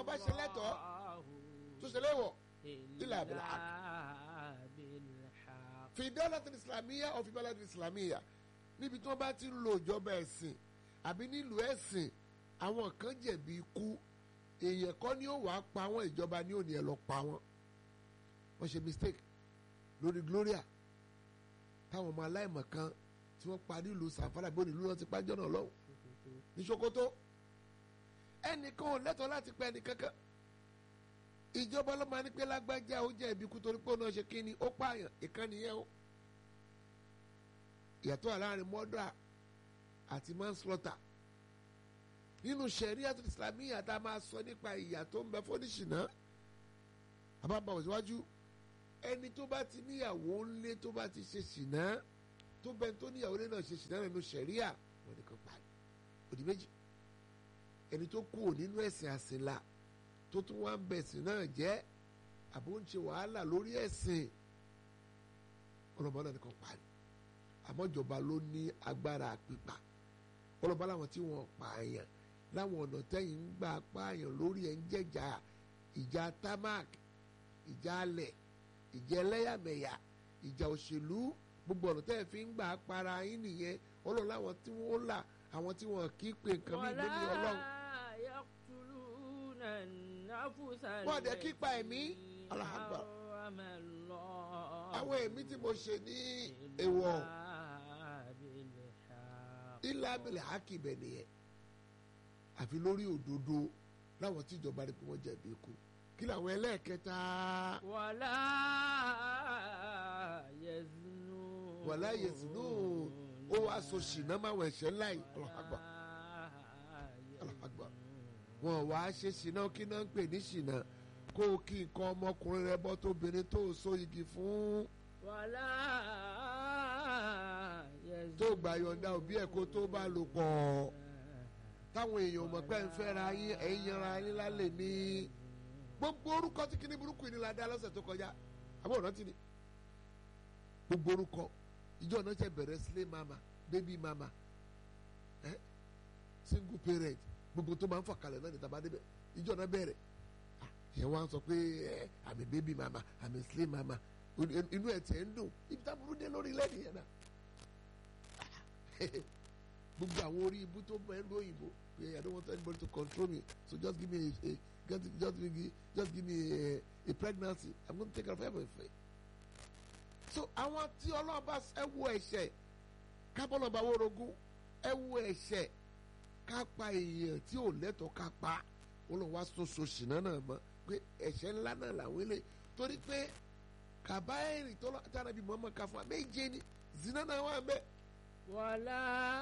tọ́lọ́ bá ṣe lẹ́tọ̀ọ́ tó ṣe léwọ̀ ilà àbílà fi dawlat islamiyya ọ̀ fi balad islamiyya níbi tí wọ́n bá ti ń lo ìjọba ẹ̀sìn àbí nílùú ẹ̀sìn àwọn kan jẹ̀bi ikú èèyàn kọ́ ni ó wàá pa wọ́n ìjọba ni ò ní ẹ lọ pa wọ́n wọ́n ṣe mistake lórí Gloria táwọn ọmọ aláìmọ̀ kan tí wọ́n parí ìlú sàǹfàrà bí onílù náà ti pàjọ́ náà lọ́wọ́ ní Sokoto ẹnìkan ò lẹ́tọ̀ọ́ láti pa ẹnìkankan ìjọba ló máa ní pé lágbájá ó jẹ́ ibi kú torí pé ó náà ṣe kíni ó pààyàn ìkànnì yẹn o ìyàtọ̀ àlárin mọ́dà àti manslaughter nínú sẹ̀ríàtò islamiyà tá a máa sọ nípa ìyà tó ń bẹ fọ́níṣìnà àbábà òṣìwájú ẹni tó bá ti níyàwó ńlé tó bá ti ṣe ṣìnà tó bẹ́ẹ̀ tó níyàwó ńlé náà ṣe ṣìnà nínú sẹ̀ríà wọn nìkan parí òdì méjì ẹni tó kú nínú ẹ̀sìn àsìnlá tó tún wá ń bẹ ẹ̀sìn náà jẹ́ àbó ń ṣe wàhálà lórí ẹ̀sìn ọlọ́mọ náà nìkan parí àmọ́ ìjọba ló ní agbára pípa ọlọ́ba láwọn tí wọ́n pààyàn láwọn ọ̀nà tẹ́yìn ń gbà pààyàn lórí ẹ̀ ń jẹ́jà ìjà tamak ìjà alẹ̀ ìjà ẹlẹ́yàmẹ̀yà ìjà òṣèlú gbogbo ọ̀nà tẹ́yìn fi ń gbà para yín nìyẹn ọlọ́run láwọn tí wọ́n là àwọn tí wọ́n kì í pe nǹkan mí lórí ọlọ́run. wọ́n dẹ̀ kí pa ẹ̀mí alahagba àwọn ẹ̀mí tí mo ṣe ní èèwọ̀ ilé abẹ́lẹ̀ hákì bẹ̀ nìyẹn àfi lórí òdodo láwọn tí ìjọba rí pé wọ́n jẹ̀bi ikú kí làwọn ẹlẹ́ẹ̀kẹta. wàlá yẹzinu. wàlá yẹzinu ó wàá so ṣìnà máa wọ̀ ẹ̀ṣẹ̀ ńlá yìí alahagba alahagba wọn wàá ṣe ṣìnà kí náà ń pè ní ṣìnà kó o kí nǹkan ọmọkùnrin rẹ bọ́ tóbìnrin tó o so igi fún. wàlá yẹzinu. tó gbà yọ̀ǹda òbí ẹ̀ kó tó bá lò pọ̀ táwọn èèyàn mọ̀ pé ń fẹ́ra yín ẹ̀yin yanra yín lálẹ́ ní gbogbo orúkọ tí kíní burúkú yìí ni la dá lọ́sẹ̀ tó kọjá àbọ̀ ọ̀nà tí ni gbogbo orúkọ ìjọ náà ṣe bẹ̀rẹ̀ sílé mama baby mama eh? single parent gbogbo tó máa ń fọkàlẹ̀ náà ní tàbá débẹ̀ ìjọ náà bẹ̀rẹ̀ yẹn wá ń sọ pé àmì baby mama àmì sílé mama inú ẹ̀ tiẹ̀ ń dùn ibi tá burú dé lórí lẹ́yìn yẹn náà gbogbo àwọn orí ibú tó bẹ ló òyìnbó pé i don't want anybody to control me so just give me a, a just, just, give me, just give me a, a pregnancy i'm gonna take care of everything. so àwọn tí ọlọ́run bá ẹ wo ẹ̀ṣẹ̀ kábọ́lọ̀ bá wórogún ẹ wo ẹ̀ṣẹ̀ ká pa èèyàn tí ò lẹ́tọ̀ọ́ ká pa olùwà wá soso ṣìnà náà mọ́ pé ẹ̀ṣẹ̀ ńlá náà làwọn ilé torí pé kàbáyèrè tó lọ́ọ́ tàbí mọ́mọ́ ká fún wa méje ni zina náà wà bẹ́ẹ̀ wàlá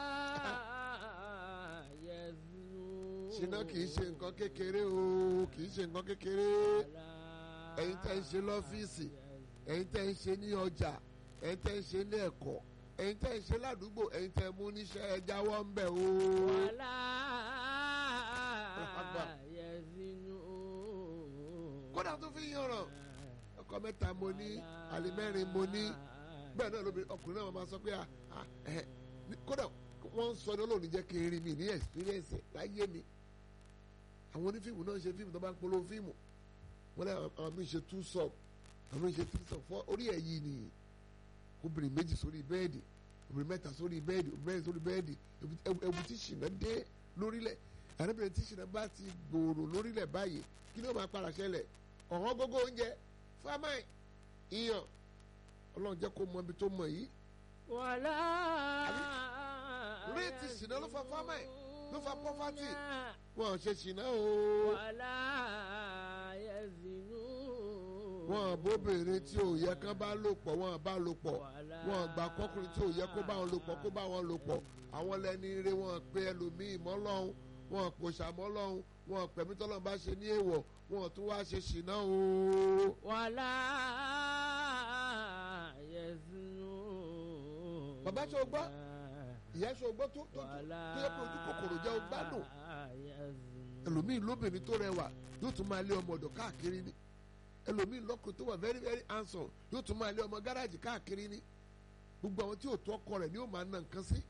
yẹzinu. ṣìnà kì í ṣe nǹkan kékeré o kì í ṣe nǹkan kékeré ẹ̀yin tẹ́ ń ṣe lọ́fíìsì ẹ̀yin tẹ́ ń ṣe ní ọjà ẹ̀yin tẹ́ ń ṣe ní ẹ̀kọ́ ẹ̀yin tẹ́ ń ṣe ládùúgbò ẹ̀yin tẹ́ mú níṣẹ́ ẹ jáwọ́ ń bẹ̀ o. wàlá yẹzinu. kódà tó fi yànràn ọkọ mẹ́ta mo ní àlè mẹ́rin mo ní bẹ́ẹ̀ náà lóbi ọkùnrin náà máa sọ pé kódà wọ́n ń sọ ní olóòní jẹ́ kí n rí mi ní experience láyé mi àwọn onífíìmù náà ń ṣe fíìmù tó bá ń polówó fíìmù wọ́n lé àwọn mi ṣe two sub àwọn mi ṣe three sub fọ́ orí ẹ̀ yìí ni obìnrin méjì sórí bẹ́ẹ̀dì obìnrin mẹ́ta sórí bẹ́ẹ̀dì obìnrin mẹ́rin sórí bẹ́ẹ̀dì ewu tí ṣìnà dé lórílẹ̀ àrẹ́bìnrin tí ṣìnà bá ti gbòòrò lórílẹ̀ báyìí kí ni ó máa para ṣẹlẹ̀ ọ̀hán gógó oúnjẹ fámáì iyàn ọlọ́run jẹ́ kó mọ ibi tó mọ yìí. wàlá. réètì ṣìnà ló fa fámáì ló fa pọ́fátì wọn ò ṣe ṣìnà o. wàlá yẹzinu. wọn bóbìnrin tí ò yẹ kán bá lò pọ̀ wọn bá lò pọ̀ wọn gbà kọkùnrin tí ò yẹ kó bá wọn lò pọ̀ kó bá wọn lò pọ̀ àwọn lẹni ire wọn pe ẹlòmíì mọ́ lọ́hùn wọn pòṣà mọ́ lọ́hùn wọn pẹ̀mí tọ́lọ́run bá ṣe ní èèwọ̀ wọn tún wá ṣe ṣìnà o. wàlá yẹzinu. bàbá ṣe o gbọ́ ìyá ṣe o gbọ́ tó tó tó yẹ kó ojú kòkòrò jẹ́ o gbádùn ẹlòmíì lóbìnrin tó rẹwà yóò tún máa lé ọmọ ọ̀dọ̀ káàkiri ni ẹlòmíì lọ́kùnrin tó wà very very handsome yóò tún máa lé ọmọ gáràjì káàkiri ni gbogbo àwọn tí ò tó ọkọ rẹ̀ ni yóò máa na nǹkan sí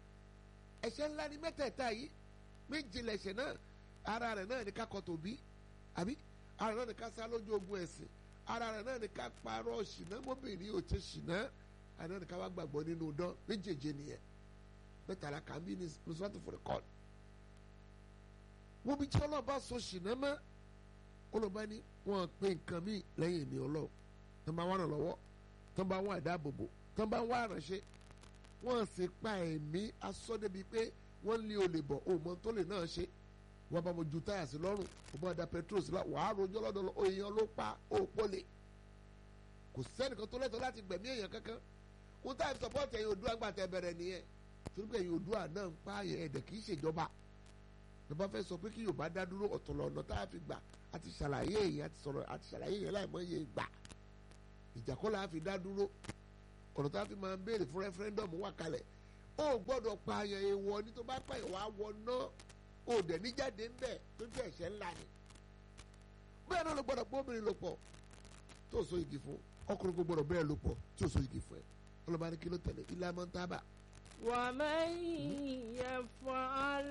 ẹ̀ṣẹ̀ ńlá ni mẹ́tẹ̀ẹ̀ta yìí méje lẹ̀ṣẹ̀ náà ara rẹ̀ náà ní kakọ tòbí àbí ara náà ní ká sá lójú ogun ẹ̀sìn ara rẹ̀ náà ní ká parọ́ ṣìnà mọ́bìnrin ò ṣe ṣìnà ara náà ní ká wá gbàgbọ́ nínú dán méjèèjì nìyẹn mẹ́tàlá kà ń bí ní nusratu furqan wọ́n bí tí ọlọ́ba sọ ṣìnà mọ́ ọlọ́ba ní wọ́n pe nǹkan míì lẹ́yìn èmi ọlọ́run tó bá wọn ràn lọ́wọ́ tó bá wọn àdáàbòbò tó bá wọn àránṣẹ́ wọ́n sì pa ẹ̀mí asọ́dẹ́bi pé wọ́n lé olè bọ̀ òmò tó lè náà ṣe wọ́n bá mo ju táyà sí lọ́rùn wọ́n bá da petrol sí la wàá rojọ́ lọ́dọ̀ lọ èèyàn ló pa òpó lè kò sẹ́nìkan tó lẹ́tọ̀ọ́ láti gbẹ̀mí èèyàn kankan wọ́n táyà sọ́pọ́ọ̀tì ẹ̀yìn òdúrà gbà tẹ bẹ̀rẹ̀ nìyẹn torí pé ẹ̀yìn òdúrà náà ń pa àyẹ̀ ẹ̀dẹ̀ kì í ṣèjọba lọ́ba fẹ́ sọ pé kí Yorùbá dá dúró ọ̀tọ̀lọ̀ ọ̀nà tá a fi gbà àti ṣàlàyé èyí àti sọ̀rọ̀ àti ṣàlàyé èyí láìmọ̀ iye gbà ìjàkọ́lá fi dá dúró ọ̀nà tá a fi máa ń béèrè fún rẹ́fúrẹ́ndọ̀mù wà kalẹ̀ ó gbọ́dọ̀ pa àyàn èèwọ̀ ní tó bá pa ìwà wọ náà ó dẹ̀ ní jáde ń bẹ̀ tó jẹ́ ẹ̀ṣẹ̀ ńlá ni bẹ́ẹ̀ náà ló gbọ́dọ̀ pé obìnrin lò pọ̀ tó so igi fún ọkùnrin kò gbọ́dọ̀ bẹ́ẹ̀ lò pọ̀ tí ò so igi fún ẹ ọlọ́ba ní kí ló tẹ̀lé ilé amọ́ ń tábà. ومن يفعل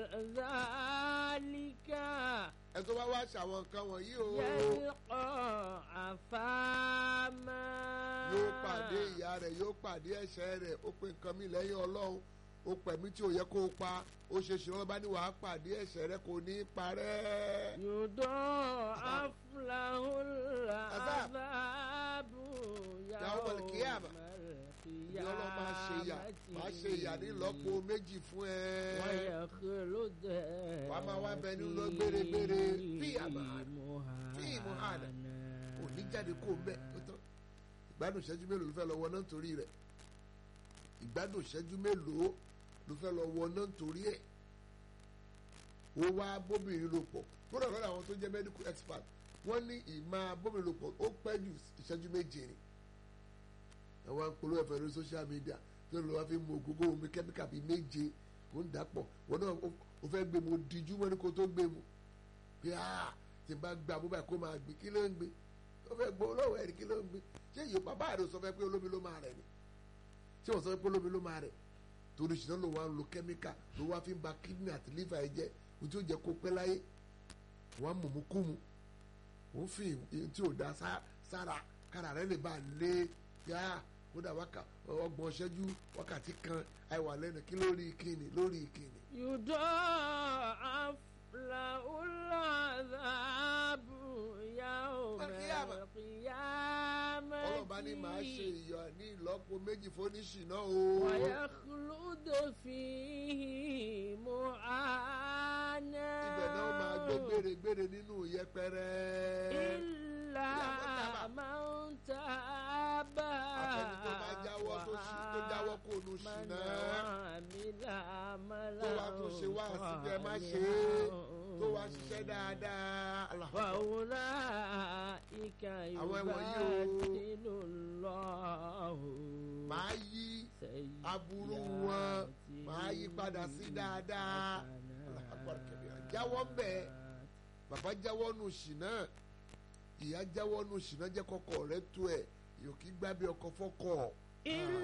ذلك ẹ tó bá wá ṣàwọn nǹkan wọ̀nyí o يلقى أثاما yóò pàdé ìyá rẹ̀ yóò pàdé ẹ̀ṣẹ̀ rẹ̀ ó pe nǹkan mi lẹ́yìn ọlọ́run ó pẹ̀mí tí ò yẹ kó o pa ó ṣe ṣìnà lọ́ba ní wàá pàdé ẹ̀ṣẹ̀ rẹ̀ kò ní í parẹ́. يضاعف له العذاب يوم القيامة. القيامة ìyá ọlọ́run máa ṣe ìyà máa ṣe ìyà ní ìlọ́po méjì fún ẹ. ويخلد Wàá máa wá bẹ nínú gbére-gbére. Fíyà máa- fíì muhana. ò ní jáde kó o mẹ́ ó tán ìgbádùn ìṣẹ́jú mélòó ló fẹ́ lọ wọ náà nítorí rẹ̀ ìgbádùn ìṣẹ́jú mélòó ló fẹ́ lọ wọ náà nítorí ẹ̀ ó wá bóbìnrin lò pọ̀ kódà lọ́dọ̀ àwọn tó jẹ́ medical expert wọ́n ní ìmọ̀ bóbìnrin lò pọ̀ ó pẹ́ jù ìṣẹ́jú méje ni àwọn apolówó ẹ̀fẹ̀ lórí social media tó lọ́ wá fi mú ògógó omi kẹ́míkà bíi méje kó ń dàpọ̀ wọn náà ó- ó fẹ́ gbé mu ó dijú mọ́ ní kó tó gbé mu bí a ti bá gba bó báyìí kó máa gbé kí ló ń gbé ó fẹ́ gbó lọ́wọ́ ẹ̀rí kí ló ń gbé ṣé yìí bàbá rẹ̀ sọ fẹ́ pé olómi ló máa rẹ̀ ni ṣé wọ́n sọ pé olómi ló máa rẹ̀ torí ṣìnà ló wá ń lo kẹ́míkà ló wá fi ń ba kidney àti liver ẹ̀ jẹ́ ohun tí ó jẹ́ kó pẹ́ láyé wọ́n á mọ̀mú kú mu òun fi ohun tí ò da sá- sára kára rẹ̀ lè bá a lé yá kódà wákà ọgbọ̀n ṣẹ́jú wákàtí kan àìwà lẹ́nu kí lórí kíni lórí kíni. يضاعف له العذاب يوم القيامة. القيامة ọlọ́ba ní màá ṣe ìyà ní ìlọ́po méjì fóníṣìná o. ويخلد فيه مهانا ibẹ̀ náà máa gbé gbére-gbére nínú yẹpẹrẹ. إلا من تاب àfẹni tó bá jáwọ́ tó ṣì tó jáwọ́ kó nu ṣìnà tó wá tún ṣe wá síbi ẹ má ṣe é tó wá ṣiṣẹ́ dáadáa. Allahu Akbar. فأولئك Àwọn ẹ̀wọ̀nyí o. يبدل الله màá yí aburú wọn màá yí padà sí dáadáa. Allahu Akbar kabira. jáwọ́ ń bẹ̀ bàbá jáwọ́ nu ṣìnà ìyá jáwọ́ nu ṣìnà jẹ́ kọ́kọ́ rẹ̀ tó ẹ̀ yòókì gbábẹ́ ọkọ̀ fọ́kọ̀. إلا